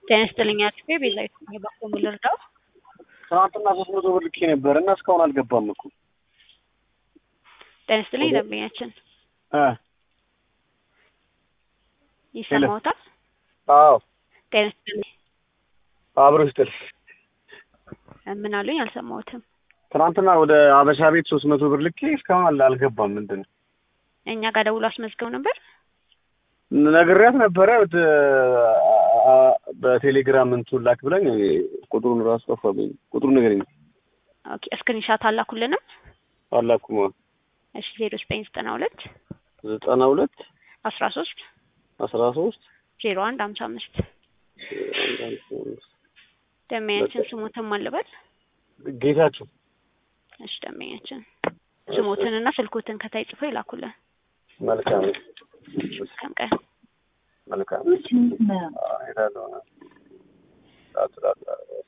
ጤና ይስጥልኝ አጥፌ ቤዛዊት ነኝ። እባክዎ ምን ልርዳው? ትናንትና ሶስት መቶ ብር ልኬ ነበር እና እስካሁን አልገባም እኮ ጤና ይስጥልኝ ደንበኛችን እ ይሰማዎታል? አዎ ጤና ይስጥልኝ አብሮ ይስጥል። ምን አሉኝ? አልሰማሁትም። ትናንትና ወደ አበሻ ቤት ሶስት መቶ ብር ልኬ እስካሁን አል- አልገባም። ምንድን ነው እኛ ጋር ደውሎ አስመዝገው ነበር። ነግሬያት ነበረ ት- አ- በቴሌግራም እንትን ላክ ብላኝ ቁጥሩን ራሱ ጠፋብኝ። ቁጥሩን ንገረኝ። ኦኬ ስክሪንሻት አላኩልንም። አላኩማ እሺ ዜሮ ዘጠኝ ዘጠና ሁለት ዘጠና ሁለት አስራ ሶስት አስራ ሶስት ዜሮ አንድ ሀምሳ አምስት ደንበኛችን ስሞትን ማልበል ጌታችሁ እሺ ደንበኛችን ስሞትንና ስልኮትን ከታይ ጽፎ ይላኩልን። መልካም መልካም ቀን። መልካም አዎ፣ እሄዳለሁ። ጣጥ ጣጥ ጣጥ